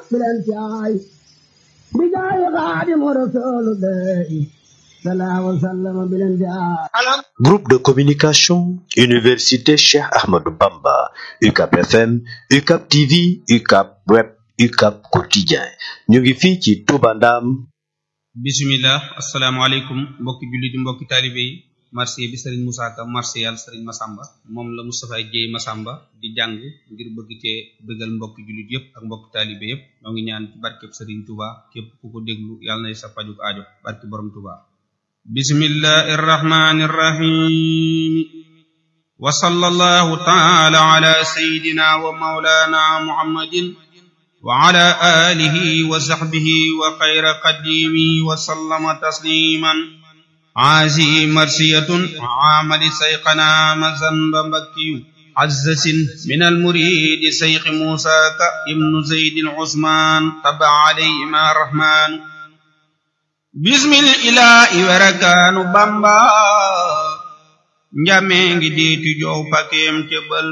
bilen caay bi jaay xaadimu rasulullahi sallallahu alayhi wa sallam bilen caay Groupe de communication Université Cheikh Ahmadou Bamba UCAP FM UCAP TV UCAP Web UCAP Quotidien ñu ngi fii ci Touba Ndam bismillah asalaamaaleykum mbokki jullit yi mbokki taalibe yi marché bi sëriñ Moussa Ka marché yàlla sëriñ Masamba moom la Moustapha Dieye Masamba di jàng ngir bëgg cee bëggal mbokki jullit yépp ak mbokki taalibe yépp ñoo ngi ñaan ci barkeb sëriñ Touba képp ku ko déglu yàlla nay sa pajuk aajo barke borom Touba bismillahi irrahmani irrahim wa sallallahu taala ala sayidina wa maulana muhammadin wa ala alihi wa sahbihi wa xayra qadimi wa sallama tasliman aasi marsiyatun amali sayqana mazanba mbakkiyu azzasin min almuridi sayqi musa ka ibnu zaydin usman taba alayhima rahmanu bismil ilahi werakaanu bamba njame ngi diitu jow pakeem te bal